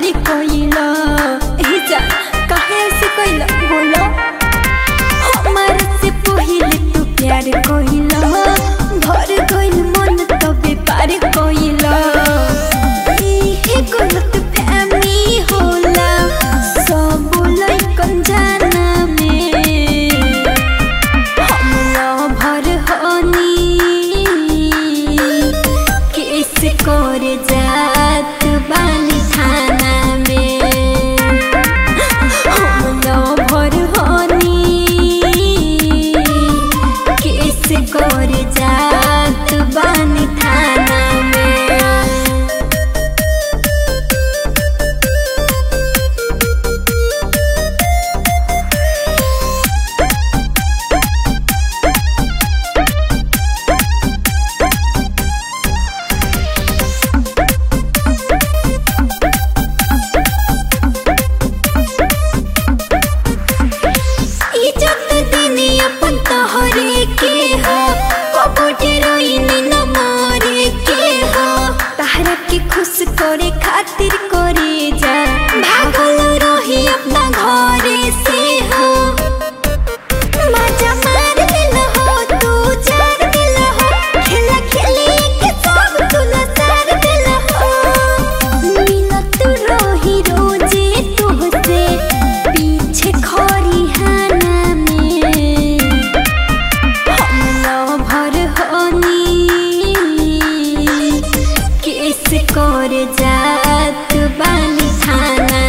प्यार कोइला ए जा काहे ऐसे कोइला बोलो हमार से पहिले तू प्यार कोइला भर गइल मन तबे पार कोइला इहे गलत फहमी होला सब लइकन जाना में हमला भर हनी किस कर जात बानी थाना में हमला भर हनी किस कर जात बानी थाना में इज्जत देनी अपन तोहरे के हो कबूटे रोइनी न मारे के हो तहरा के खुश करे खातिर करे जा भागल रही अपना घरे से हो मजा मार दिल हो तू जार दिल हो खेला खेली के सब तुला सार दिल हो मिलत रही रोजे तुहसे पीछे खरी हाना में हमला भर हनी किस कर जात बानी थाना